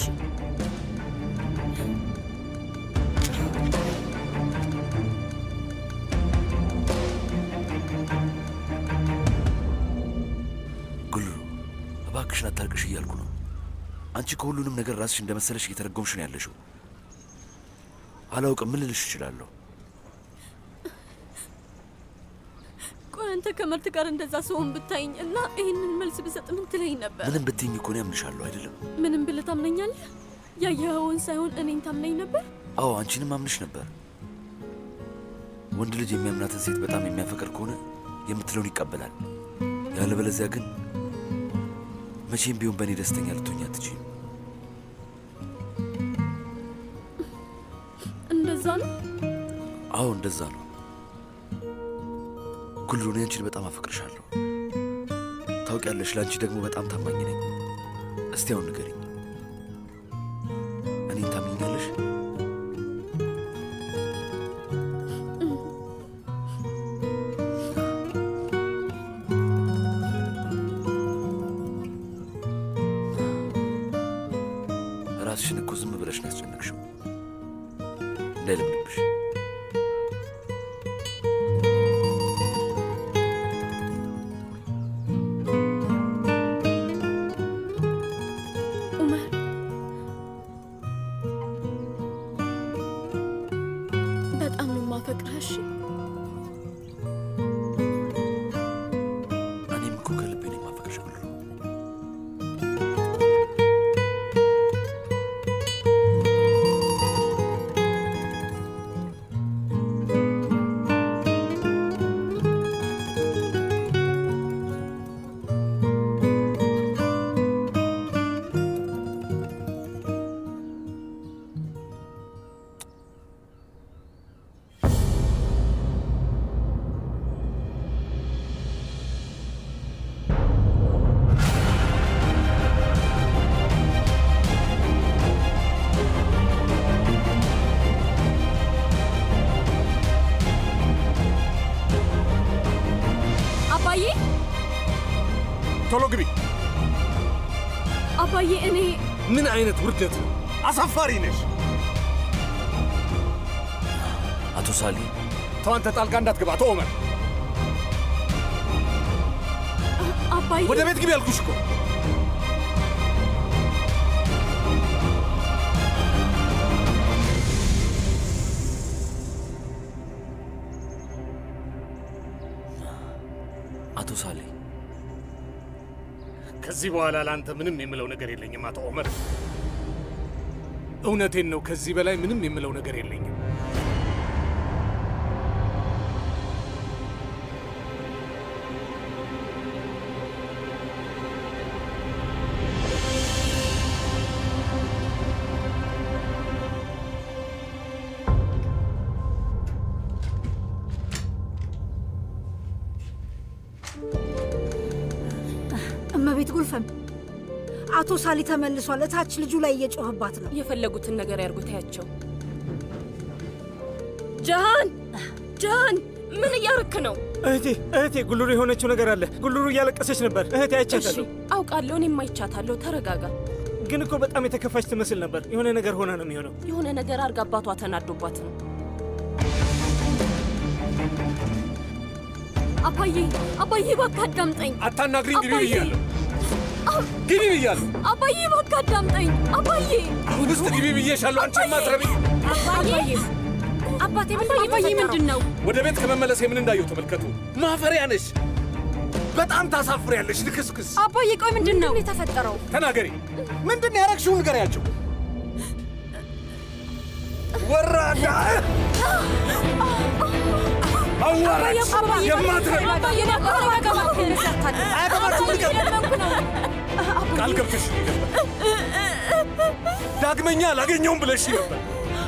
ጉልሩ እባክሽን አታልቅሽ እያልኩ ነው። አንቺ ከሁሉንም ነገር ራስሽ እንደመሰለሽ እየተረጎምሽ ነው ያለሽው። አላውቅም፣ ምን ልልሽ እችላለሁ? ቆይ አንተ ከመርት ጋር እንደዛ ሰውን ብታይኝ እና ይህንን መልስ ብሰጥ ምን ትለኝ ነበር? ምንም ብትይኝ እኮ እኔ አምንሻለሁ አይደለም? ምንም ብለህ ታምነኛለህ? ያየኸውን ሳይሆን እኔን ታምነኝ ነበር? አዎ አንቺንም አምንሽ ነበር። ወንድ ልጅ የሚያምናትን ሴት በጣም የሚያፈቅር ከሆነ የምትለውን ይቀበላል። ያለበለዚያ ግን መቼም ቢሆን በእኔ ደስተኛ ልትሆኝ አትችይም። እንደዛ ነው? አዎ እንደዛ ነው። ጉልሩ፣ እኔ አንቺን በጣም አፈቅርሻለሁ። ታውቂያለሽ፣ ለአንቺ ደግሞ በጣም ታማኝ ነኝ። እስቲ አሁን ንገሪኝ፣ እኔን ታምኛለሽ? ራስሽን እኮ ዝም ብለሽ ነው ያስጨነቅሽው። እንዳይለምድብሽ። ኡመር በጣም ነው የማፈቅርህ። እሺ እኔም እኮ ከልቤ ነው የማፈቅርሽ ጉልሩ። ግቢ። አባዬ እኔ ምን አይነት ውርደት ነው! አሳፋሪ ነሽ። አቶ ሳሊ ተው አንተ ጣልቃ እንዳትገባ። ተው ኦመር፣ አባዬ ወደ ቤት ግቢ ያልኩሽ እኮ። አቶ ሳሊ ከዚህ በኋላ ለአንተ ምንም የምለው ነገር የለኝም አቶ ኦመር። እውነቴን ነው። ከዚህ በላይ ምንም የምለው ነገር የለኝም። እመቤት ጉልፈም አቶ ሳሊ ተመልሷል። እታች ልጁ ላይ እየጮህባት ነው። የፈለጉትን ነገር ያርጉታያቸው። ጃሃን ጃሃን፣ ምን እያረክ ነው? እህቴ እህቴ፣ ጉልሩ የሆነችው ነገር አለ። ጉልሩ እያለቀሰች ነበር። እህቴ እሺ አይቻታለሁ። አውቃለሁ፣ እኔም አይቻታለሁ። ተረጋጋ። ግን እኮ በጣም የተከፋች ትመስል ነበር። የሆነ ነገር ሆና ነው የሚሆነው። የሆነ ነገር አርጋ አባቷ ተናዶባት ነው። አባዬ አባዬ እባክህ አዳምጠኝ። አታናግሪኝ፣ ግቢ አባዬ! ብያለሁ። ግቢ ብያለሁ። አባዬ እባክህ አዳምጠኝ። አባዬ አሁን ውስጥ ግቢ ብዬሻለሁ። አንቺ ማትረቢ አባዬ አባቴ አባዬ ምንድን ነው? ወደ ቤት ከመመለሴ ምን እንዳየው ተመልከቱ። ማፈሪያ ነሽ። በጣም ታሳፍሪያለሽ። ልክስክስ። አባዬ ቆይ ምንድን ነው የተፈጠረው? ተናገሪ። ምንድን ነው ያረግሽውን ንገሪያቸው። ወራዳ አዋራጅ የማትረቢ ቃል ገብተሽ ዳግመኛ አላገኘውም ብለሽ ነበር።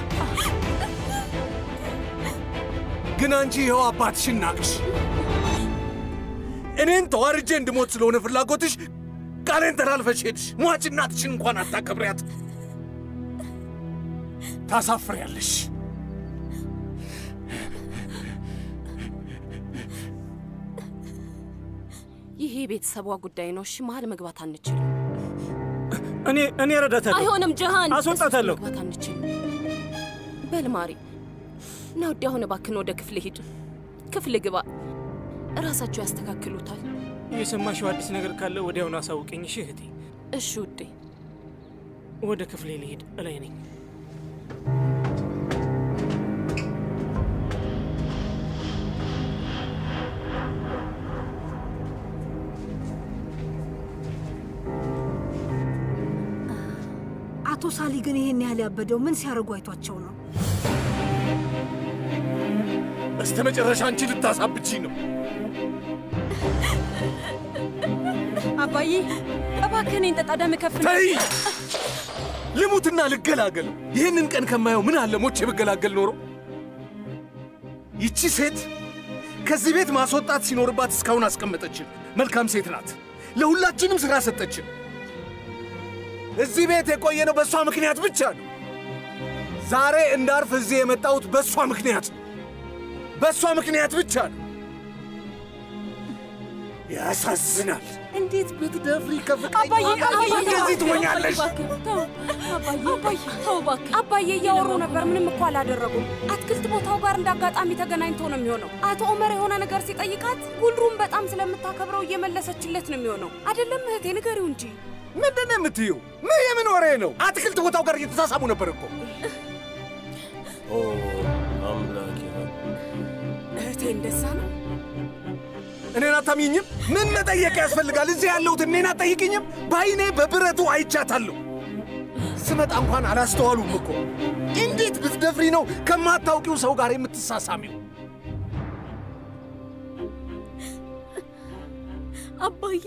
ግን አንቺ ይኸው አባትሽን ናቅሽ። እኔን ተዋርጄ እንድሞት ስለሆነ ፍላጎትሽ ቃሌን ተላልፈሽ ሄድሽ። ሟች እናትሽን እንኳን አታከብሪያት። ታሳፍሪያለሽ። ይሄ የቤተሰቧ ጉዳይ ነው። እሺ፣ መሀል መግባት አንችልም። እኔ እኔ እረዳታለሁ። አይሆንም ጀሃን፣ አስወጣታለሁ። መግባት አንችልም። በል ማሪ፣ ና ወዲያ አሁን እባክህን ወደ ክፍል ሂድ። ክፍል ግባ፣ እራሳቸው ያስተካክሉታል። የሰማሽው አዲስ ነገር ካለ ወዲያውኑ አሳውቀኝ እሺ እህቴ። እሺ ውዴ። ወደ ክፍሌ ልሄድ፣ እላይ ነኝ። አቶ ሳሊ ግን ይሄን ያህል ያበደው ምን ሲያደርጉ አይቷቸው ነው? በስተ መጨረሻ አንቺ ልታሳብቺ ነው። አባዬ እባክህ እኔን ጠጣ፣ ደም ከፍ ነው። ተይ! ልሙትና ልገላገል። ይህንን ቀን ከማየው ምን አለ ሞቼ ብገላገል ኖሮ። ይቺ ሴት ከዚህ ቤት ማስወጣት ሲኖርባት እስካሁን አስቀመጠችን። መልካም ሴት ናት። ለሁላችንም ሥራ ሰጠችን። እዚህ ቤት የቆየነው በእሷ ምክንያት ብቻ ነው። ዛሬ እንዳርፍ እዚህ የመጣሁት በእሷ ምክንያት ነው። በእሷ ምክንያት ብቻ ነው። ያሳዝናል። እንዴት ብትደፍሪ ከፍቅረኛ እንደዚህ ትሆኛለሽ? አባዬ እያወሩ ነበር። ምንም እኮ አላደረጉም። አትክልት ቦታው ጋር እንደ አጋጣሚ ተገናኝቶ ነው የሚሆነው። አቶ ኦመር የሆነ ነገር ሲጠይቃት ጉልሩም በጣም ስለምታከብረው እየመለሰችለት ነው የሚሆነው። አይደለም እህቴ፣ ንገሪው እንጂ። ምንድን ነው የምትይው? ምን የምን ወሬ ነው? አትክልት ቦታው ጋር እየተሳሳሙ ነበር እኮ። ኦ አምላኬ ሆይ። እህቴ እንደዛ ነው። እኔን አታምኝም? ምን መጠየቅ ያስፈልጋል? እዚህ ያለሁት እኔን አትጠይቅኝም? በአይኔ በብረቱ አይቻታለሁ። ስመጣ እንኳን አላስተዋሉም እኮ። እንዴት ብትደፍሪ ነው ከማታውቂው ሰው ጋር የምትሳሳሚው? አባዬ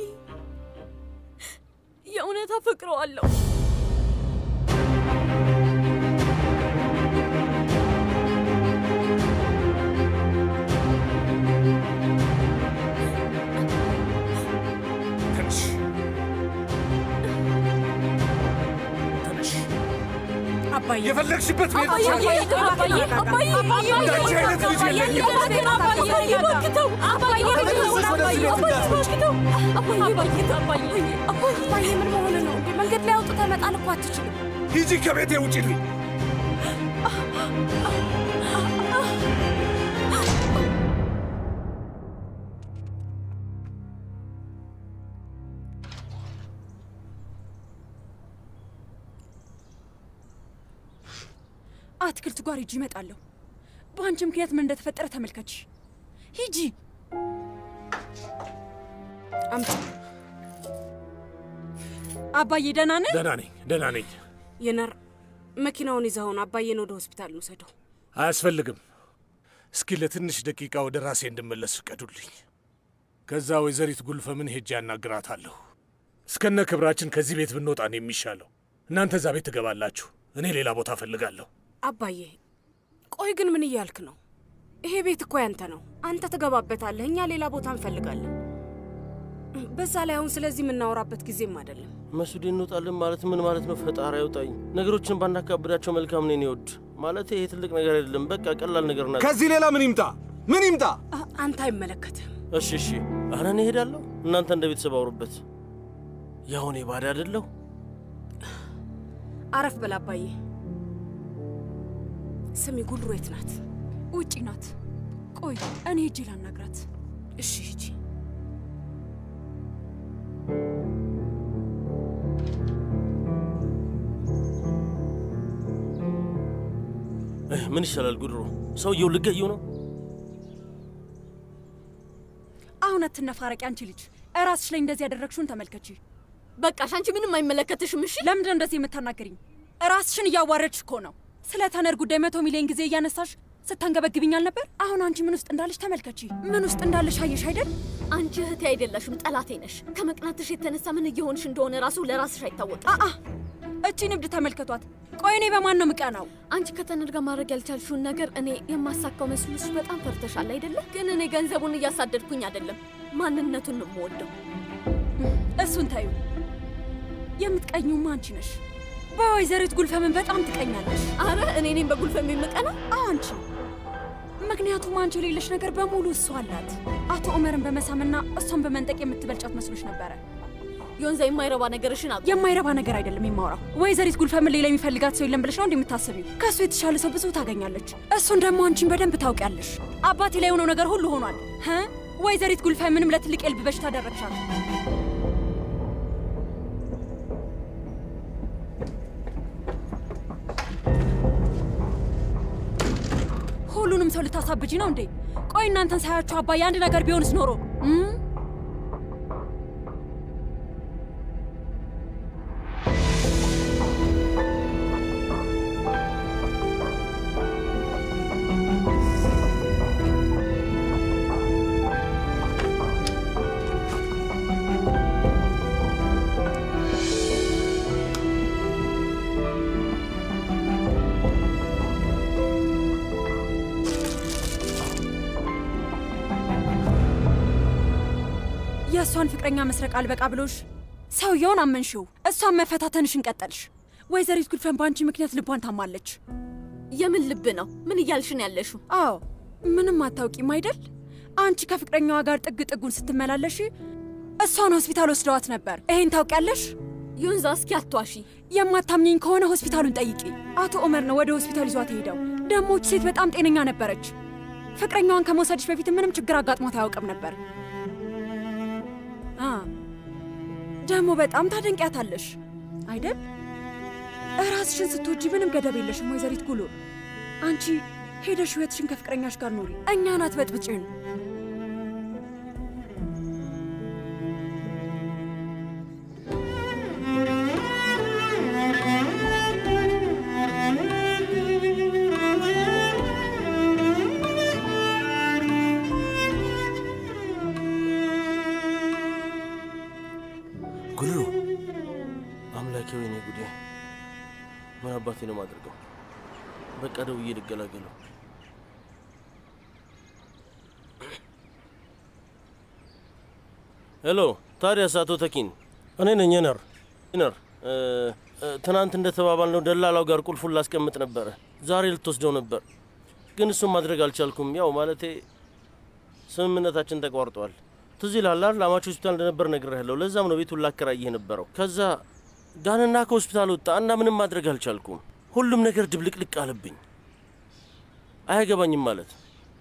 የእውነት አፈቅረዋለሁ። ተነሽ፣ ተነሽ። አባዬ የፈለግሽበት ቤት አባዬ አባዬ አባዬ አባዬ እንዳንቺ አይነት ልጅ የለኝም። አባዬ እባክተው አባዬ እባክተው አባዬ እባክተው አባዬ እባክተው አባዬ አባዬ ምን መሆን ነው እንዴ? መንገድ ላይ አውጥተህ መጣል እኮ አትችልም። ሂጂ ከቤቴ ውጪልኝ። አትክልት ጓር ሂጂ፣ እመጣለሁ። በአንቺ ምክንያት ምን እንደተፈጠረ ተመልከች። ሂጂ። አምጪ። አባዬ ደህና ነህ? ደህና ነኝ፣ ደህና ነኝ። የነር መኪናውን ይዘውን አባዬን ወደ ሆስፒታል እንውሰደው። አያስፈልግም። እስኪ ለትንሽ ደቂቃ ወደ ራሴ እንድመለስ ፍቀዱልኝ። ከዛ ወይዘሪት ጉልፈምን ሄጄ ያናግራታለሁ። እስከነ ክብራችን ከዚህ ቤት ብንወጣ ነው የሚሻለው። እናንተ እዛ ቤት ትገባላችሁ፣ እኔ ሌላ ቦታ እፈልጋለሁ። አባዬ ቆይ ግን ምን እያልክ ነው? ይሄ ቤት እኮ ያንተ ነው። አንተ ትገባበታለህ፣ እኛ ሌላ ቦታ እንፈልጋለን። በዛ ላይ አሁን ስለዚህ የምናወራበት ጊዜም አይደለም። መሱድ እንወጣለን ማለት ምን ማለት ነው? ፈጣሪ ያውጣኝ። ነገሮችን ባናካብዳቸው መልካም ነው። ይወድ ማለት ይሄ ትልቅ ነገር አይደለም። በቃ ቀላል ነገር ናት። ከዚህ ሌላ ምን ይምጣ? ምን ይምጣ? አንተ አይመለከትም። እሺ እሺ፣ ኧረ እኔ እሄዳለሁ። እናንተ እንደ ቤተሰብ አውሩበት። ያው እኔ ባዳ አይደለሁ። አረፍ በል አባዬ። ስሚ ጉልሩ የት ናት? ውጪ ናት። ቆይ እኔ ሂጂ ላናግራት። እሺ ሂጂ። እህ፣ ምን ይሻላል? ጉድሮ ሰውየው ልገየው ነው። አሁን አትነፋረቂ አንቺ ልጅ። እራስሽ ላይ እንደዚህ ያደረግሽውን ተመልከቺ። በቃሽ፣ አንቺ ምንም አይመለከትሽም። እሺ ለምንድን ነው እንደዚህ የምታናገሪኝ? ራስሽን እያዋረድሽ እኮ ነው። ስለ ተነር ጉዳይ መቶ ሚሊዮን ጊዜ እያነሳሽ ስታንገበግብኝ አልነበር? አሁን አንቺ ምን ውስጥ እንዳለሽ ተመልከቺ። ምን ውስጥ እንዳለሽ አየሽ አይደል? አንቺ እህቴ አይደለሽም፣ ጠላቴ ነሽ። ከመቅናትሽ የተነሳ ምን እየሆንሽ እንደሆነ ራሱ ለራስሽ አይታወቅም። አአ እቺ ንብድ ተመልከቷት። ቆይ እኔ በማን ነው ምቀናው? አንቺ ከተነር ጋር ማድረግ ያልቻልሽውን ነገር እኔ የማሳካው መስሎሽ በጣም ፈርተሻል አይደለ? ግን እኔ ገንዘቡን እያሳደድኩኝ አይደለም፣ ማንነቱን ነው የምወደው። እሱን ታዩ። የምትቀኙማ አንቺ ነሽ። በወይዘሪት ጉልፈምን በጣም ትቀኛለሽ። አረ እኔ እኔም በጉልፈም የምቀና አንቺ ምክንያቱም አንቺ የሌለሽ ነገር በሙሉ እሷ አላት። አቶ ዑመርን በመሳምና እሷን በመንጠቅ የምትበልጫት መስሎሽ ነበረ። ዮንዛ የማይረባ ነገርሽን አቁ። የማይረባ ነገር አይደለም የማውራው። ወይዘሪት ጉልፈምን ሌላ የሚፈልጋት ሰው የለም ብለሽ ነው እንደምታስቢው? ከእሱ የተሻለ ሰው ብዙ ታገኛለች። እሱን ደግሞ አንቺን በደንብ ታውቂያለሽ። አባቴ ላይ የሆነው ነገር ሁሉ ሆኗል። ህ ወይዘሪት ጉልፈምንም ለትልቅ የልብ በሽታ አደረግሻት። ሁሉንም ሰው ልታሳብጂ ነው እንዴ? ቆይ እናንተን ሳያችሁ አባዬ አንድ ነገር ቢሆንስ ኖሮ እም? የእሷን ፍቅረኛ መስረቅ አልበቃ ብሎሽ ሰውየውን አመንሽው፣ እሷን መፈታተንሽን ቀጠልሽ። ወይዘሪት ጉልፈን በአንቺ ምክንያት ልቧን ታማለች። የምን ልብ ነው? ምን እያልሽን ያለሽው? አዎ ምንም አታውቂም አይደል? አንቺ ከፍቅረኛዋ ጋር ጥግ ጥጉን ስትመላለሽ እሷን ሆስፒታል ወስደዋት ነበር። ይሄን ታውቂያለሽ? ዩንዛ፣ እስኪ አትዋሺ። የማታምኘኝ ከሆነ ሆስፒታሉን ጠይቂ። አቶ ኦመር ነው ወደ ሆስፒታል ይዟት ሄደው። ደሞች ሴት በጣም ጤነኛ ነበረች። ፍቅረኛዋን ከመውሰድሽ በፊት ምንም ችግር አጋጥሟት አያውቅም ነበር። አ ደግሞ በጣም ታደንቂያታለሽ አይደል? እራስሽን ስትወጂ ምንም ገደብ የለሽም ወይዘሪት ጉሉ። አንቺ ሄደሽ ህይወትሽን ከፍቅረኛሽ ጋር ኑሪ፣ እኛን አትበጥብጭን። ጉልሩ አምላኬ፣ ወይኔ ጉዴ! ምን አባቴ ነው የማደርገው? በቃ ደውዬ ልገላገለው። ሄሎ፣ ታዲያስ አቶ ተኪን፣ እኔ ነኝ ነር ነር እ፣ ትናንት እንደተባባልነው ደላላው ጋር ቁልፉን ላስቀምጥ ነበረ። ዛሬ ልትወስደው ነበር፣ ግን እሱን ማድረግ አልቻልኩም። ያው ማለቴ ስምምነታችን ተቋርጧል። ትዝ ይልሃል አይደል? አማች ሆስፒታል እንደነበር ነግሬሃለሁ። ለዛም ነው ቤቱን ላከራይህ ነበረው። ከዛ ዳንና ከሆስፒታል ወጣ እና ምንም ማድረግ አልቻልኩም። ሁሉም ነገር ድብልቅልቅ አለብኝ። አያገባኝም ማለት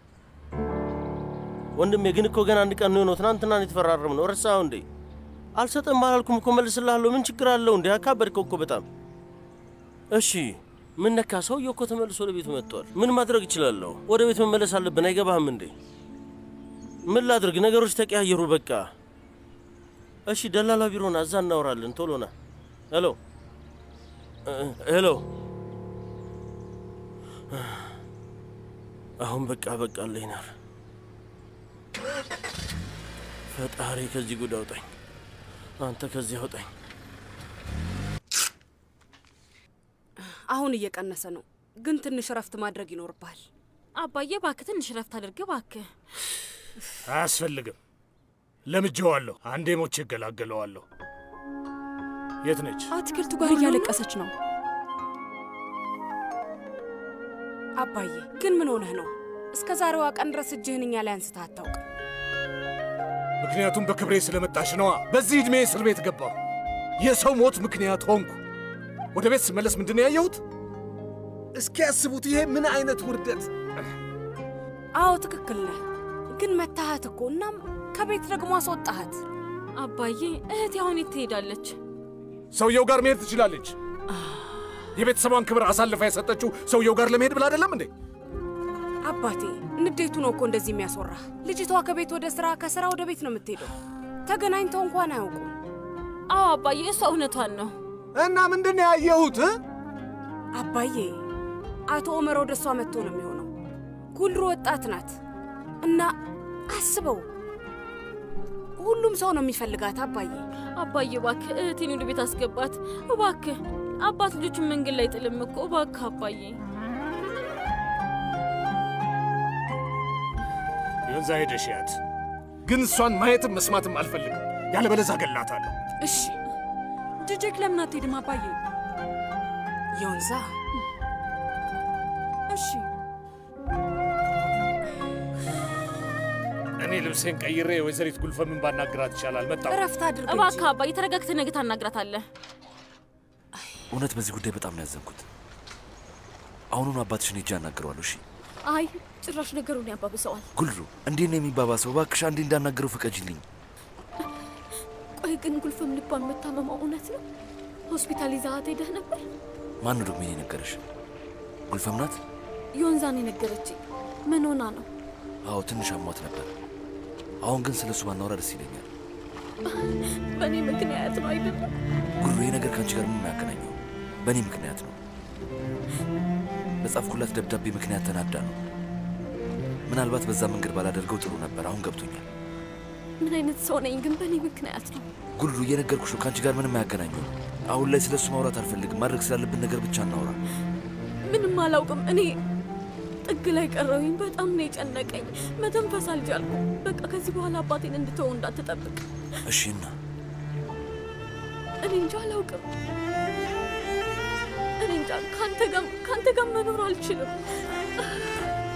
ወንድሜ። ግን እኮ ገና አንድ ቀን ነው የሆነው። ትናንትና ነው የተፈራረም ነው። ረሳኸው እንዴ? አልሰጥም አላልኩም እኮ መልስልሃለሁ። ምን ችግር አለው እንዴ? አካበድከው እኮ በጣም። እሺ ምን ነካ? ሰውዬው እኮ ተመልሶ ወደ ቤቱ መጥቷል። ምን ማድረግ እችላለሁ? ወደ ቤት መመለስ አለብን። አይገባህም እንዴ? ምን ላድርግ? ነገሮች ተቀያየሩ በቃ። እሺ ደላላ ቢሮና እዛ እናወራለን። ቶሎ ና። ሄሎ እ፣ ሄሎ። አሁን በቃ በቃ አለይናር ፈጣሪ ከዚህ ጉድ አውጣኝ። አንተ ከዚህ አውጣኝ። አሁን እየቀነሰ ነው፣ ግን ትንሽ እረፍት ማድረግ ይኖርብሃል። አባዬ እባክህ ትንሽ ረፍት አድርግ እባክህ። አያስፈልግም። ለምጄዋለሁ። አንዴ ሞቼ እገላገለዋለሁ። የት ነች? አትክልቱ ጋር እያለቀሰች ነው። አባዬ ግን ምን ሆነህ ነው? እስከ ዛሬዋ ቀን ድረስ እጅህን እኛ ላይ አንስተህ አታውቅም። ምክንያቱም በክብሬ ስለመጣሽ ነዋ። በዚህ ዕድሜ እስር ቤት ገባሁ። የሰው ሞት ምክንያት ሆንኩ። ወደ ቤት ስመለስ ምንድን ነው ያየሁት? እስኪ ያስቡት። ይሄ ምን አይነት ውርደት! አዎ ትክክል ነህ፣ ግን መታሃት እኮ እናም ከቤት ደግሞ አስወጣሃት። አባዬ እህቴ አሁን የት ትሄዳለች? ሰውየው ጋር መሄድ ትችላለች። የቤተሰቧን ክብር አሳልፋ የሰጠችው ሰውየው ጋር ለመሄድ ብላ አይደለም እንዴ? አባቴ ንዴቱ ነው እኮ እንደዚህ የሚያስወራህ። ልጅቷ ከቤት ወደ ስራ፣ ከስራ ወደ ቤት ነው የምትሄደው። ተገናኝተው እንኳን አያውቁም። አዎ አባዬ እሷ እውነቷን ነው። እና ምንድን ነው ያየሁት? አባዬ አቶ ኦመር ወደ እሷ መጥቶ ነው የሚሆነው። ጉልሩ ወጣት ናት እና አስበው፣ ሁሉም ሰው ነው የሚፈልጋት። አባዬ አባዬ እባክህ እህቴን ወደ ቤት አስገባት እባክህ። አባት ልጆቹን መንገድ ላይ ጥልም እኮ እባክህ አባዬ። የወንዛ ሄደሽ ያት ግን እሷን ማየትም መስማትም አልፈልግም። ያለበለዚያ እገላታለሁ። እሺ ጅጅክ ለምን አትሄድም አባዬ? የወንዛ እሺ እኔ ልብሴን ቀይሬ ወይዘሪት ጉልፈምን ባናግራት ይሻላል። መጣሁ። እረፍት አድርግ እንጂ። እባክህ አባዬ ተረጋግተህ ነገ ታናግራታለህ። እውነት በዚህ ጉዳይ በጣም ነው ያዘንኩት። አሁኑኑ አባትሽን ሄጄ አናግረዋለሁ። እሺ አይ ጭራሽ ነገሩን ያባብሰዋል። ጉልሩ፣ እንዴት ነው የሚባባሰው? እባክሽ አንዴ እንዳናገረው ፍቀጅልኝ። ቆይ ግን ጉልፍም ልቧን መታመሟ እውነት ነው? ሆስፒታል ይዛሃት ሄደህ ነበር? ማን ነው ደግሞ የነገረሽ? ጉልፈም ናት? ዮንዛን የነገረችኝ። ምን ሆና ነው? አዎ ትንሽ አሟት ነበር። አሁን ግን ስለ እሱ ባናወራ ደስ ይለኛል። በእኔ ምክንያት ነው አይደለም? ጉልሩ፣ ይህ ነገር ከአንቺ ጋር ምንም አያገናኘው። በእኔ ምክንያት ነው። በጻፍኩላት ደብዳቤ ምክንያት ተናዳ ነው። ምናልባት በዛ መንገድ ባላደርገው ጥሩ ነበር። አሁን ገብቶኛል። ምን አይነት ሰው ነኝ ግን በእኔ ምክንያት ነው? ጉልሩ፣ እየነገርኩሽ ነው፣ ከአንቺ ጋር ምንም አያገናኘው። አሁን ላይ ስለ እሱ ማውራት አልፈልግም። ማድረግ ስላለብን ነገር ብቻ እናውራ። ምንም አላውቅም። እኔ ጥግ ላይ ቀረሁኝ። በጣም ነው የጨነቀኝ። መተንፈስ አልቻልኩም። በቃ ከዚህ በኋላ አባቴን እንድተወው እንዳትጠብቅ። እሺ እና እኔ እንጃ አላውቅም። እኔ እንጃ ከአንተ ጋር ከአንተ ጋር መኖር አልችልም።